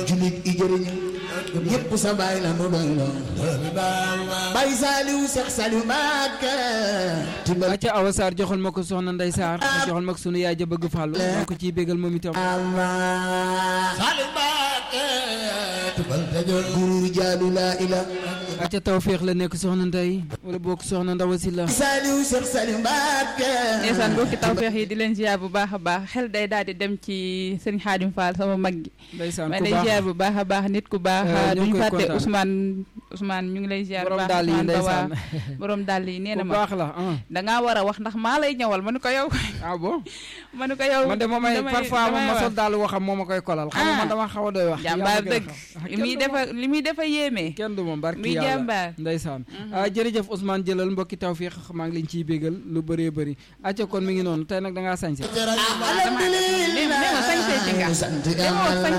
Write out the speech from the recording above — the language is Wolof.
julit i jëriñu ñépp sa baay la nu doy loo bay Saliou Seex Saliou Mbàkke timbal acca Awa Sarr joxal ma ko soxna Ndey Sarr joxal ma ko sunu yaay ja bëgg fàllu maa ko ciy bégal moom itam Saliou Mbàkke timbal tajol gurur jaalu laa ila acca tawféex la nekk soxna Ndey wala bokk soxna Ndawa Silla Saliou Seex Saliou Mbàkke ndeysaan mbokki tawfeex yi di leen ziar bu baax a baax xel day daal di dem ci sëñ Xaadim Fall sama mag gi ndeysaan ma ku lay baax ziar bu baax a baax nit ku baax Eh, ñu ngi duñ koy fàtte kontaan. Ousmane Ousmane ñu ngi lay ziar bu borom baax daal yi Ousmane Ba ndeysaan waa borom dàll yi nee na ku ma baax la ah dangaa war a wax ndax maa lay ñëwal ma ne ko yow ah bon ma ne ko yow man de moom ay damay- parfois moom damay ma wax. sol daal waxam moo ma koy kolal xam nga man Ah. dama xaw a doy wax jàmbaar Yàlla dëgg gën a xam. li muy defa li muy defa yéeme kenn du moom barki muy yàlla jàmbaar ndeysaan ah jërëjëf Ousmane jëlal mbokki tawfiix maa ngi leen ciy bégal lu bëree bëri acca kon mi ngi noonu tey nag da ngaa sañse nee ma sañsee ci nga sant demoo sañse